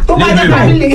tó bá jẹ́ family.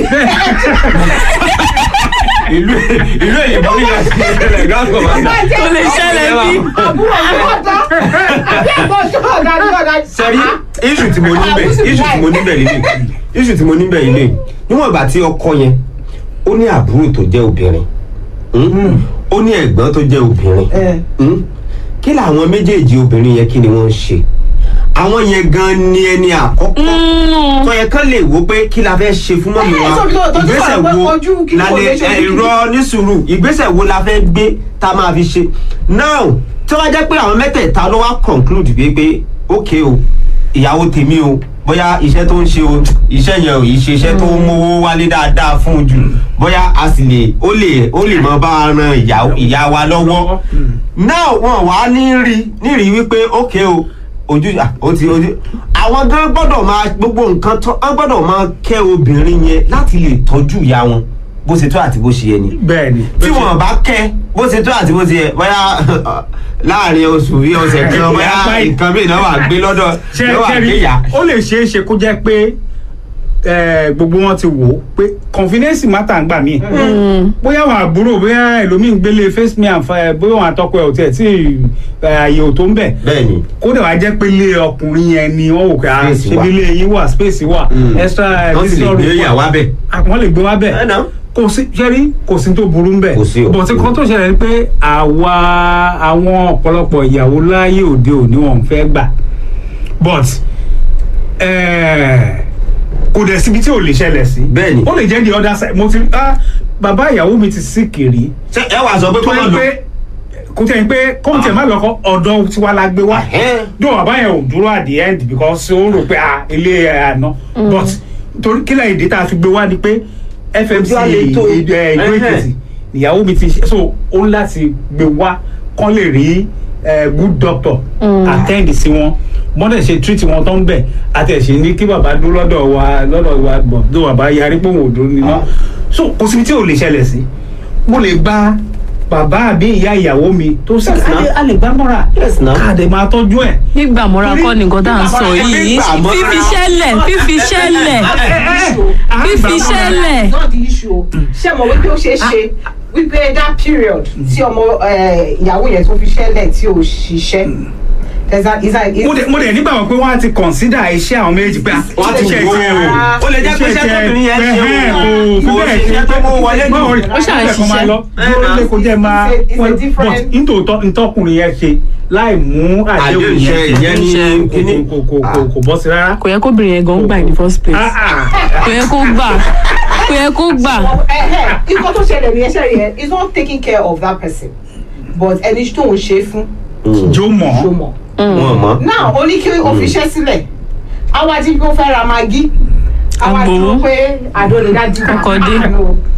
ìlú ìlú èyìnbó ní ìlànà ìṣẹ̀lẹ̀ gáàsì tó bá jẹ́ Ó lè ṣẹlẹ̀ bí. àbúrò àbọ̀dá àbí ẹ̀gbọ́n tó ọ̀gá ní ọ̀gá. sẹ́rí iṣu tí mo níbẹ̀ iṣu tí mo níbẹ̀ lílé iṣu tí mo níbẹ̀ lílé níwọ̀n ìgbà tí ọkọ yẹn ó ní àbúrò tó jẹ́ obìnrin hmm? ó ní ẹ̀gbọ́n tó jẹ́ obìnrin ẹ hmm? kí làwọn méjèèjì obìnrin yẹn kí ni wọ́n ń ṣe àwọn yẹn gan ni ẹni àkọ́kọ́ tó yẹ kán lè wo pé kí la fẹ́ ṣe fún mọ́mí Ẹ, wa tó- tó- tó- tó ìgbésẹ̀ wà pé wo ojú kí la kò lè lè ṣe ojú kí- ẹ̀rọ ní sùúrù ìgbésẹ̀ wo la fẹ́ gbé tá a máa fi ṣe now tí wọ́n jẹ́ pé àwọn mẹ́tẹ̀ẹ̀ta ló wá conclude bíi pé ok o ìyàwó tèmi o bóyá iṣẹ́ tó ń ṣe o iṣẹ́ yẹn ò yìí ṣe iṣẹ́ tó ń mówó wálé dáadáa fún un jù bóyá a sì lè ó lè ó lè mọ bá a ran ìyá ìyá wa lọ́wọ́ now wọn wá ní rí ní rí wípé ok o ojú à, ó ti ojú àwọn gan gbọ́dọ̀ máa gbogbo nǹkan tó wọn gbọ́dọ̀ máa kẹ́ obìnrin yẹn láti lè tọ́jú ìyá wọn bó ṣe tó àti bó ṣe yẹ ni bẹ́ẹ̀ ni. tí wọn bá kẹ́ bó ṣe tó àti bó ṣe yẹ bóyá láàrin oṣù bí ọ̀sẹ̀ kan bóyá nǹkan mìíràn náà wà gbé lọ́dọ̀ ṣe náà wà ṣe gbé rí yá. ó lè ṣeé ṣe kó jẹ́ pé eh, gbogbo wọn ti wò ó pé confidence matter ń gbà mí bóyá àwọn àbúrò bóyá ẹlòmíì ń gbélé face me and fire bóyá àwọn àtọkọ ẹ ò tiẹ̀ tí eh, àyè ò tó ń bẹ̀ bẹ́ẹ̀ni kódà wá jẹ́ pé ilé ọkùnrin yẹn ni wọ́n wò pé ah, Space ṣebí wà. ilé yín wà space wà Mm. extra wọ́n sì lè visitor gbé room wà. ìyàwó abẹ. Ah, wọ́n lè gbé wá bẹ̀ ẹ náà. kò sí ṣẹ́rí kò sí tó burú ń bẹ̀ Kò sí o. bọ̀tí kan tó ṣẹlẹ̀ ni pé àwa àwọn ọ̀pọ̀lọpọ̀ ìyàwó láyé òde òní wọn fẹ́ gbà but eh, kò dẹ̀ síbi tí ò lè ṣẹlẹ̀ sí Bẹ́ẹ̀ni. ó lè jẹ́ the other side mo ti ah bàbá ìyàwó mi ti sí kiri ṣé ẹ wàá sọ pé tó kọ́ máa yẹ lọ. pé kò tẹ̀ ń pé kóun tẹ̀ má lọ́kọ́ ọ̀dọ́ tiwa la gbé wá Ẹ̀hẹ́n. dùn bàbá yẹn ò dúró at the end because ó rò pé ah ilé ẹ̀ àná but torí kílẹ̀ èdè tá a fi gbé wá ni pé fmc Ojú àlè tó. ìlú Ẹ̀hẹ́n. èkìtì ìyàwó mi ti ṣe so ó ń láti gbé wá kán lè rí eh, good doctor attend sí wọn mọ́tẹ̀ ṣe treat wọn tó ń bẹ̀ àti ẹ̀ṣẹ̀ ní kí bàbá dúró lọ́dọ̀ wa lọ́dọ̀ wa bọ̀ tó bàbá yarí pé òun ò dúró nínú so kò síbi tí ò lè ṣẹlẹ̀ sí mo lè gba bàbá àbí ìyá ìyàwó mi tó sì Yes, a now. lè- a lè gbá mọ́ra Yes, now. káàdé máa tọ́jú ẹ̀. gbígbà mọ́ra kọ́ ni nǹkan tá à ń sọ yìí Gbígbà mọ́ra. fífi ṣẹlẹ̀ fífi ṣẹlẹ̀ fífi ṣẹlẹ̀ not the issue o ṣé mo wípé ó ṣeé ṣe wípé that period tí ọmọ eh, ìyàwó yẹn tó fi ṣẹlẹ̀ tí ò ṣiṣẹ́ there's a is a is mo dẹ̀ mo dẹ̀ nígbà wọn pé wọ́n á ti consider iṣẹ́ àwọn méjì pé Wọ́n á ti iṣẹ́ wò ó. tiẹ̀ o Ó lè jẹ́ pé iṣẹ́ tóbìnrin yẹn ṣe o. kò Kò ṣiṣẹ́ tó mú wọlé jù. Ó ṣáà ń ṣiṣẹ́. dúró lé kó jẹ́ máa It's a- it's a wọ́n- different- but nítòótọ́ ntọ́kùnrin yẹn ṣe láì mú àdéhùn Àdéhùn yẹn iṣẹ́ ìyẹn ní kò- kíní. kò kò kò kò bọ́ sí rárá. kò yẹ kóbìnrin yẹn gan gbà in the first place Ah, ah. kò yẹ kó gbà kò yẹ kó gbà ikọ̀ tó ṣẹlẹ̀ ní ẹṣẹ́ yẹn is not taking care of that person but ẹni tó ń ṣe fún jó mọ̀ ṣó mọ̀. wọn mọ. now ó ní kí o fi iṣẹ́ sílẹ̀ àwa jí kó fẹ́ ra magi àwa Agbowó. dúró pé àdó lè dájú Ọkọ̀ dé.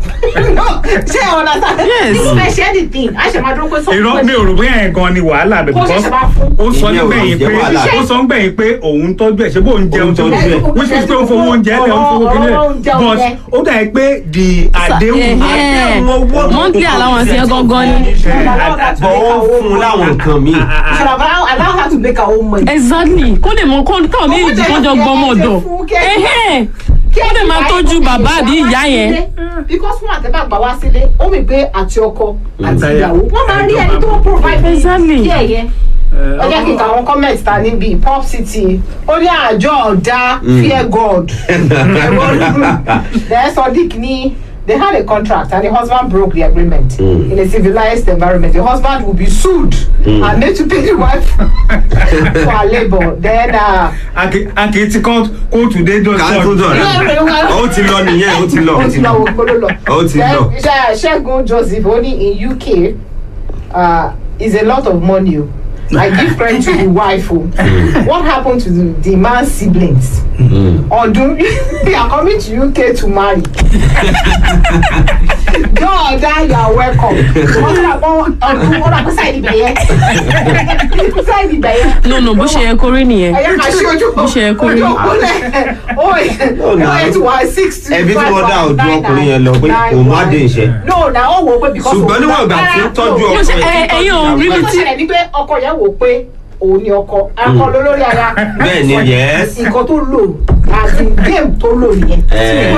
ṣé ọ̀nà sáà Yes. ní fẹ́ ṣe anything a ṣe máa dúró pé sọ́kùn irọ́ mi ò rò bóyá yẹn gan ni wàhálà bẹ̀ Kó because ṣẹ̀ṣẹ̀ máa fún. ó sọ Ìyẹn ò nígbẹ̀yìn jẹ́ pé wàhálà. ó sọ nígbẹ̀yìn pé òun tọ́jú ẹ̀ ṣé bó ń jẹun Òun tọ́jú ẹ̀. which is pé ó fowó oúnjẹ lẹ̀ ó fowó kílẹ̀ Ọ̀rọ̀ oúnjẹ but oúnjẹ. ó dà pé the àdéhùn Ẹ̀hẹ́n. monthly allowance yẹn gangan ni bọ̀ ó fún un láwọn nǹkan míì. You should have allow, allow her to make her own money. exactly kó lè mọ kó káwọn méjì kan jọ gbọmọ ọ̀dọ̀ ẹ̀hẹ́n kó lè máa tọ́jú bàbá àbí ìyá yẹn because fún àtẹ̀bá gbà wá sílé ó mi pé àti ọkọ àti Àtàyà. ìyàwó wọ́n máa rí ẹni tó provide for Exactly. kí ẹ̀yẹ. ẹ jẹ́ kí n ka àwọn comment ta níbi pop city ó ní àjọ ọ̀dà fear god then sodiq ní they had a contract and the husband broke the agreement Mm. in a civilized environment the husband will be sued and made to pay the wife for her labour then uh, akì ti kọ́ kóòtù dé ká tó dọ́jọ́ dọ̀rẹ́ ó ti lọ nìyẹn ó ti lọ ó ti lọ wo gbolo lọ. Ó ti lọ. Then, Ṣe- Ṣẹ́gun Joseph ó ní in UK uh, is a lot of money o. I give credit to the wife o. What happened to the, the man's siblings? Ọdún they are coming to UK to marry. Jọ́ọ̀dá you are welcome. Wọ́n ti rà pọ́ ọdún wọ́n rà pọ́ sáìdì bẹ̀yẹ. Sáìdì bẹ̀yẹ. no no bó ṣe yẹ kó rí nìyẹn Ẹyẹ ká ṣe ojú Bó ṣe yẹ kó rí. ojú òpólẹ̀. Ó yẹ tí wọ́n six two ẹbí tí wọ́n dá ọdún ọkùnrin yẹn lọ pé òun má dé iṣẹ́. no na ó wò ó pé because ṣùgbọ́n níwọ̀n ìgbà tí ń tọ́jú Mo ọkọ ṣe- ẹ̀ ẹ- tí ń ẹ̀yin ò tọ́jú rí ìyàwó mi tó tí- ṣẹlẹ̀ ní pé ọkọ yẹn wò ó pé òun ni ọkọ akọ lólórí ara Bẹ́ẹ̀ ni, yes. nǹkan tó lò àti game tó lò nìyẹn Eh.